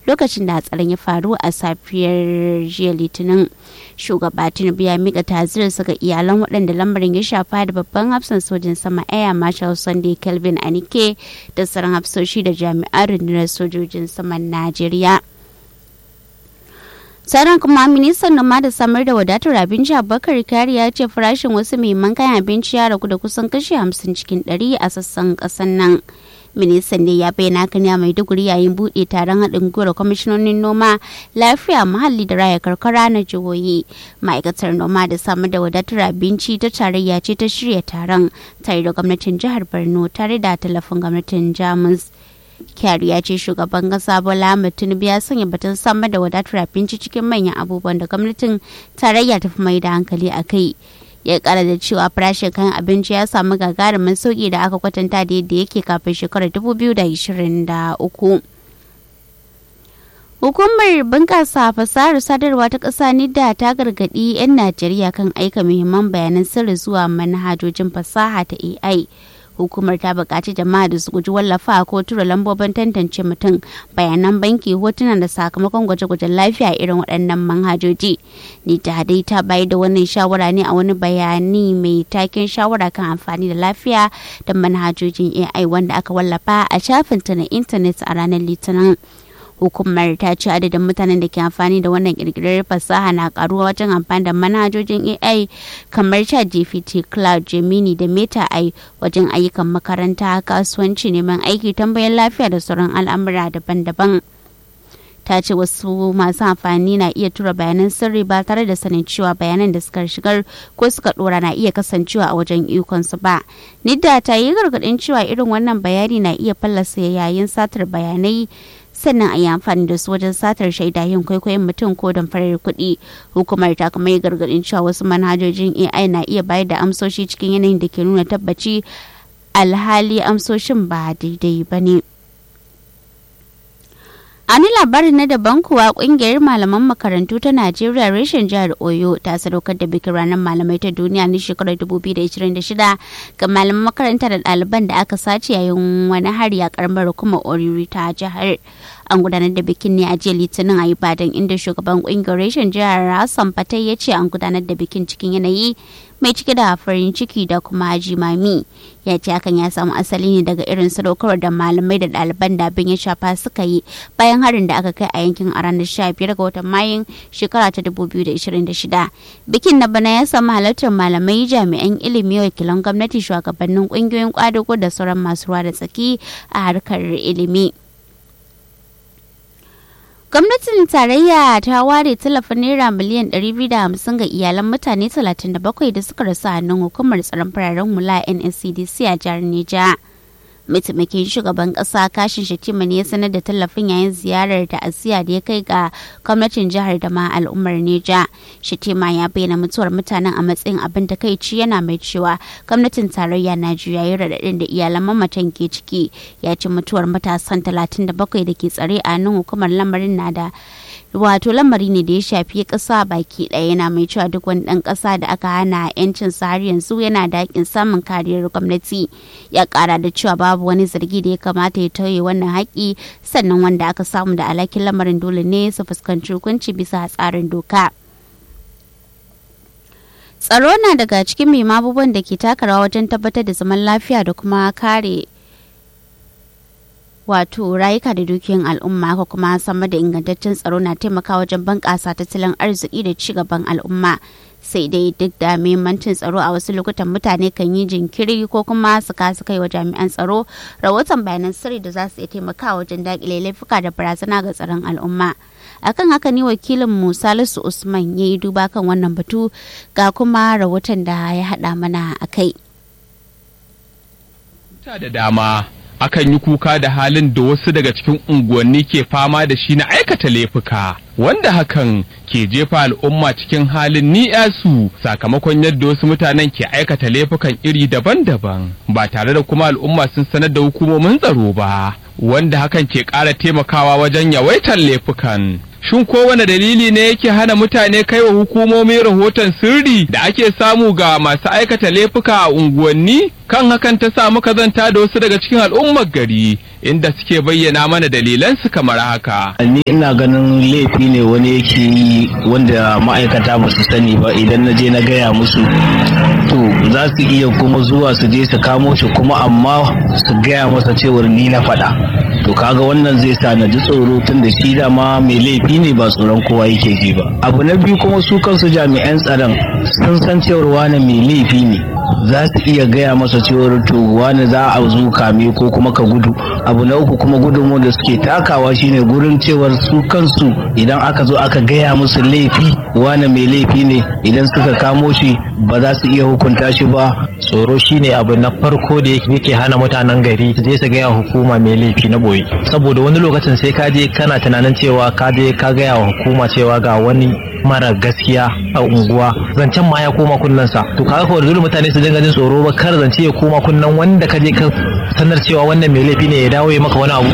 lokacin da hatsarin ya faru a safiyar jiya litinin shugaba tinubu ya mika tazirarsa ga iyalan waɗanda lamarin ya shafa da babban hafsan sojin sama air marshal sunday kelvin anike da sauran hafsoshi da jami'an rundunar sojojin saman najeriya sauran kuma ministan noma da samar da wadatar abinci abubakar kari ya ce farashin wasu muhimman kayan abinci ya ragu da kusan kashi hamsin cikin ɗari a sassan ƙasar nan ministan ne ya bayyana haka ne a maiduguri yayin buɗe taron haɗin gwiwar kwamishinonin noma lafiya muhalli da raya karkara na jihohi ma'aikatar noma da samar da wadatar abinci ta tarayya ce ta shirya taron tare da gwamnatin jihar borno tare da tallafin gwamnatin jamus kyari ya ce shugaban kasa bola tinubu ya sanya batun samar da wadatar abinci cikin manyan abubuwan da gwamnatin tarayya ta fi mai da hankali a kai ya kara da cewa farashin kayan abinci ya samu gagarumin sauki da aka kwatanta da yadda yake kafin shekarar 2023 Hukumar bunƙasa fasahar sadarwa ta ƙasa NIDA ta gargaɗi 'yan Najeriya kan aika muhimman bayanan sirri zuwa manhajojin fasaha ta AI. hukumar ta buƙaci jama'a da su guji wallafa ko tura lambobin tantance mutum bayanan banki hotuna da sakamakon gwaje-gwajen lafiya irin waɗannan manhajoji ni ta dai ta bayar da wannan shawara ne a wani bayani mai taken shawara kan amfani da lafiya da manhajojin ai wanda aka wallafa a shafinta na intanet a ranar litinin hukumar ta ce adadin mutanen da ke amfani da wannan kirkirar fasaha na karuwa wajen amfani da manhajojin ai kamar chat gpt cloud gemini da meta ai wajen ayyukan makaranta kasuwanci neman aiki tambayar lafiya da sauran al'amura daban-daban ta ce wasu masu amfani na iya tura bayanan sirri ba tare da sanin cewa bayanan da suka shigar ko suka dora na iya kasancewa a wajen ikonsu ba nidda ta yi gargadin cewa irin wannan bayani na iya fallasa yayin satar bayanai sannan a yi amfani da su wajen satar shaida yin kwaikwayon mutum ko damfarar kuɗi hukumar ta kuma yi gargaɗin cewa wasu manhajojin ai na iya bayar da amsoshi cikin yanayin da ke nuna tabbaci alhali amsoshin ba daidai ba ne a ni labarin na daban kuwa kungiyar malaman makarantu ta najeriya reshen jihar oyo ta sadaukar da bikin ranar malamai ta duniya na shekarar 2026 ga malaman makaranta da ɗaliban da aka sace yayin wani hari a karamar hukumar oriri ta jihar an gudanar da bikin ne a jiya litinin a ibadan inda shugaban kungiyar reshen jihar hassan fatai ya ce an gudanar da bikin cikin yanayi mai cike da farin ciki da kuma jimami ya ce hakan ya samu asali ne daga irin sadaukarwar da malamai da ɗaliban da abin ya shafa suka yi bayan harin da aka kai a yankin a ranar 15 ga watan mayun shekara ta 2026 bikin na bana ya samu halartar malamai jami'an ilimi wakilan gwamnati shugabannin ƙungiyoyin kwadago da sauran masu ruwa da tsaki a harkar ilimi. gwamnatin tarayya ta ware tallafin naira miliyan 250 ga iyalan mutane 37 da suka rasu hannun hukumar tsaron fararen hula nscdc a jihar neja mataimakin shugaban kasa kashin shatima ne ya sanar da tallafin yayin ziyarar da asiya da ya kai ga gwamnatin jihar da ma al'ummar neja shatima ya bayyana mutuwar mutanen a matsayin abin da kai ci yana mai cewa gwamnatin tarayya na juyayi raɗaɗin da iyalan mamatan ke ciki ya ci mutuwar matasan 37 da ke tsare a nan hukumar lamarin na da wato lamari ne da ya shafi ƙasa baki ɗaya yana mai cewa duk wani ɗan ƙasa da aka hana yancin har yanzu yana da haƙƙin samun kariyar gwamnati ya ƙara da cewa babu wani zargi da ya kamata ya tauye wannan haƙƙi sannan wanda aka samu da alhakin lamarin dole ne su fuskanci hukunci bisa tsarin doka. tsaro na daga cikin mai abubuwan da ke taka rawa wajen tabbatar da zaman lafiya da kuma kare wato rayuka da dukiyoyin al'umma ko kuma samar da ingantaccen tsaro na taimakawa wajen bunƙasa tattalin arziki da ci gaban al'umma sai dai duk da muhimmancin tsaro a wasu lokutan mutane kan yi jinkiri ko kuma su kasu kai wa jami'an tsaro rahoton bayanan sirri da za su iya taimakawa wajen daƙile laifuka da barazana ga tsaron al'umma akan haka ne wakilin mu salisu usman ya yi duba kan wannan batu ga kuma rahoton da ya haɗa mana a kai da dama akan yi kuka da halin da wasu daga cikin unguwanni ke fama da shi na aikata laifuka wanda hakan ke jefa al'umma cikin halin ni'yasu sakamakon yadda wasu mutanen ke aikata laifukan iri daban-daban ba tare da kuma al'umma sun sanar da hukumomin tsaro ba wanda hakan ke ƙara taimakawa wajen yawaitar laifukan shin kowane dalili ne yake hana mutane kai wa hukumomi rahoton sirri da ake samu ga masu aikata laifuka a unguwanni kan hakan ta sa muka zanta da wasu daga cikin al'ummar gari inda suke bayyana mana dalilansu kamar haka. Ni ina ganin laifi ne wani yake yi wanda ma'aikata ba su sani ba idan na je na gaya musu to za su iya kuma zuwa su je su kamo shi kuma amma su gaya masa cewar ni na faɗa. To kaga wannan zai sa na ji tsoro tun da shi dama mai laifi ne ba tsoron kowa yake ji ba. Abu na biyu kuma su kansu jami'an tsaron sun san cewar wani mai laifi ne. za su iya gaya masa cewar to wani za a zo kame ko kuma ka gudu abu na uku kuma gudunmu da suke takawa shine gurin cewar su kansu idan aka zo aka gaya musu laifi wani mai laifi ne idan suka kamo shi ba za su iya hukunta shi ba tsoro shine abu na farko da yake hana mutanen gari su je su gaya hukuma mai laifi na boye saboda wani lokacin sai ka je kana tunanin cewa ka je ka gaya wa hukuma cewa ga wani mara gaskiya a unguwa zancen ma ya koma kunnensa to kaga ko dole mutane su dinga jin tsoro ba kar zance ya koma kunnen wanda ka je ka sanar cewa wannan mai laifi ne ya dawo ya maka wani abu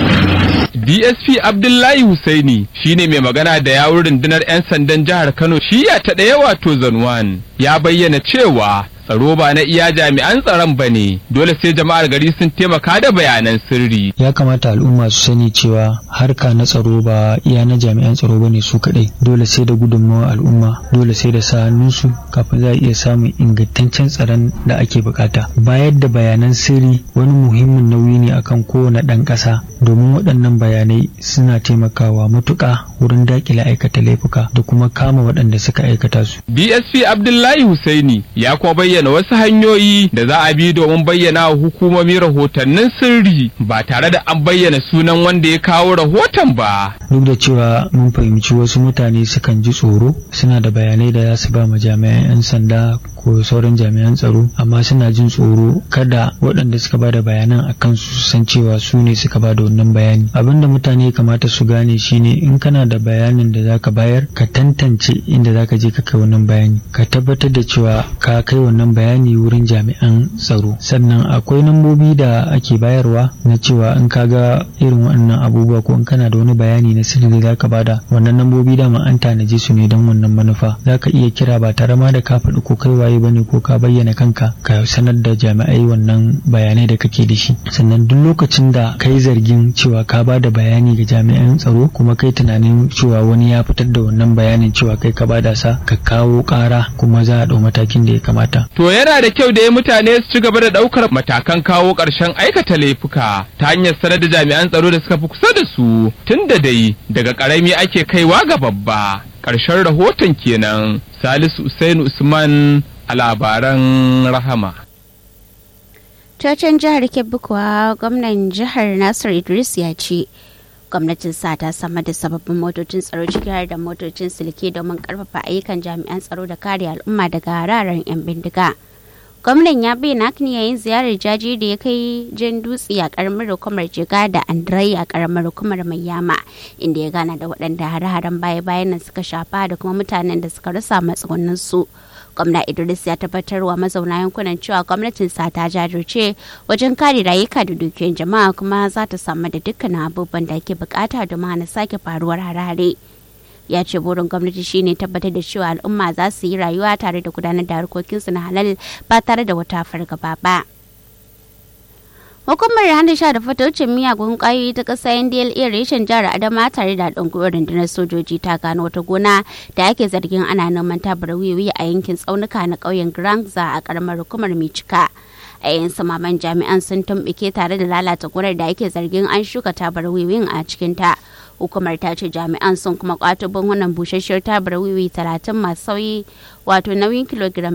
DSP Abdullahi Husaini shine mai magana da yawun rundunar 'yan sandan jihar Kano shiya ta ɗaya wato Zanwan ya bayyana cewa tsaro ba na iya jami'an tsaron ba ne dole sai jama'ar gari sun taimaka da bayanan sirri. Ya kamata al'umma su sani cewa harka na tsaro ba iya na jami'an tsaro ba ne su kaɗai dole sai da gudunmawar al'umma dole sai da sa hannunsu kafin za a iya samun ingantaccen tsaron da ake bukata. Bayar da bayanan sirri wani muhimmin nauyi ne akan kowane ɗan ƙasa domin waɗannan bayanai suna taimakawa matuƙa wurin daƙile aikata laifuka da kuma kama waɗanda suka aikata su. DSP Abdullahi Husaini ya kuma bayyana bayyana wasu hanyoyi da za a bi domin bayyana wa hukumomi rahotannin sirri ba tare da an bayyana sunan wanda ya kawo rahoton ba. Duk da cewa mun fahimci wasu mutane sukan ji tsoro suna da bayanai da za su ba ma jami'an 'yan sanda ko sauran jami'an tsaro amma suna jin tsoro kada waɗanda suka ba da bayanan a kansu su san cewa su ne suka ba da wannan bayani abin da mutane kamata su gane shine in kana da bayanin da zaka bayar ka tantance inda zaka je ka kai wannan bayani ka tabbatar da cewa ka kai wannan bayani wurin jami'an tsaro sannan akwai nambobi da ake bayarwa na cewa in ka ga irin wannan abubuwa ko in kana da wani bayani na sirri da zaka bada wannan nambobi dama an tanaje su ne don wannan manufa zaka iya kira ba tare ma da ka faɗi ko kai waye bane ko ka bayyana kanka ka sanar da jami'ai wannan bayanai da kake da shi sannan duk lokacin da kai zargin cewa ka ba da bayani ga jami'an tsaro kuma kai tunanin cewa wani ya fitar da wannan bayanin cewa kai ka bada sa ka kawo ƙara kuma za a ɗau matakin da ya kamata To yana da kyau da ya mutane su ci gaba da ɗaukar matakan kawo ƙarshen aikata laifuka ta hanyar sanar da jami'an tsaro da suka fi kusa da su tun da dai daga ƙarami ake kaiwa ga babba. Ƙarshen rahoton kenan Salisu Usainu Usman a labaran rahama. Cocin jihar Kebbi kuwa gwamnan jihar Nasir Idris ya ce gwamnatin sa ta samar da sababbin motocin tsaro ciki har da motocin silke domin karfafa ayyukan jami'an tsaro da kare al'umma daga hararen 'yan bindiga. gwamnan ya bayyana hakan yayin ziyarar jaji da ya kai jan dutse a karamar hukumar jiga da andrai a karamar hukumar mai yama inda ya gana da waɗanda hare-haren baya-bayan nan suka shafa da kuma mutanen da suka rasa matsugunan su gwamna idris ya tabbatar wa mazauna yankunan cewa gwamnatin sa ta jajirce wajen kare rayuka da dukiyoyin jama'a kuma za ta samu da dukkanin abubuwan da ake bukata domin hana sake faruwar hare-hare ya ce burin gwamnati shine tabbatar da cewa al'umma za su yi rayuwa tare da gudanar da harkokinsu na halal ba tare da wata fargaba ba. Hukumar hana sha da fatocin miyagun kwayoyi ta ƙasa NDLA reshen jihar Adama tare da haɗin gwiwar rundunar sojoji ta gano wata gona da ake zargin ana noman tabar wiwi a yankin tsaunuka na ƙauyen Grangza a ƙaramar hukumar Micika. a yayin samaman jami'an sun tumɓuke tare da lalata gonar da ake zargin an shuka tabar wiwin a cikinta hukumar ta ce jami'an sun kuma kwato bangunan busasshiyar tabar wiwi talatin masu sauyi wato nauyin kilogiram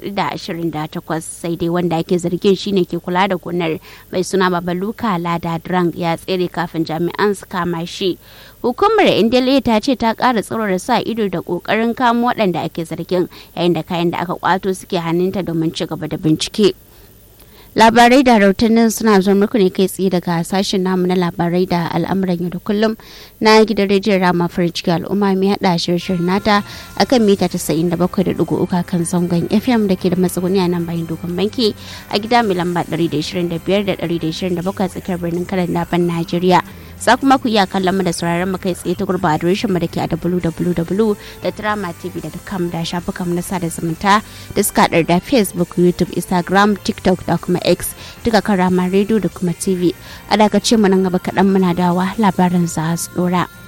428 sai dai wanda ake zargin shine ke kula da gonar mai suna babaluka lada drang ya tsere kafin jami'an su kama shi hukumar indele ta ce ta kara tsaurara sa ido da kokarin kamo waɗanda ake zargin yayin da kayan da aka kwato suke hannunta domin ci gaba da bincike labarai da rahotannin suna zuwa muku ne kai tsaye daga sashen namu na labarai da al'amuran yau da kullum na gidan rediyon rama farin ciki al'umma mai hada shirin nata akan mita 97.3 kan zangon fm da ke da matsuguni a nan bayan dogon banki a gida mai lamba 125 da 127 tsakiyar birnin kanan daban najeriya za kuma ku iya kallon mu da sauraron mu kai tsaye ta gurba adireshin mu da ke a www.dramatv.com da shafukan na sada zumunta da suka haɗar da facebook youtube instagram tiktok da kuma x duka kan rama radio da kuma tv a daga ce mu nan gaba kaɗan muna dawa labarin za su ɗora.